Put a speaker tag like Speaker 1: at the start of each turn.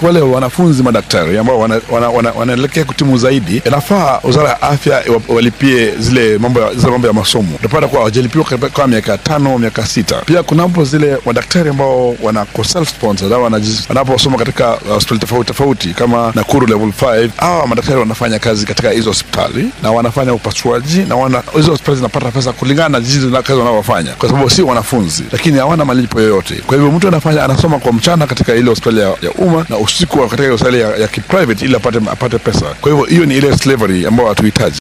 Speaker 1: wale wanafunzi madaktari ambao wanaelekea wana, wana, wanaelekea kutimu zaidi, inafaa wizara ya afya iwa- walipie zile mambo ya, zile mambo ya masomo. Utapata kuwa hawajalipiwa kwa- kwa miaka tano miaka sita. Pia kuna hapo zile madaktari ambao wanako self sponsored au wanaji- wanaposoma katika hospitali tofauti tofauti kama Nakuru level 5 hawa madaktari wanafanya kazi katika hizo hospitali na wanafanya upasuaji na wana, hizo hospitali zinapata pesa kulingana na jinsi na kazi wanavyofanya, kwa sababu si wanafunzi, lakini hawana malipo yoyote. Kwa hivyo mtu anafanya anasoma kwa mchana katika ile hospitali ya, ya umma na usiku katika ile hospitali ya, ya kiprivate ili apate, apate pesa. Kwa hivyo hiyo ni ile slavery ambayo hatuhitaji.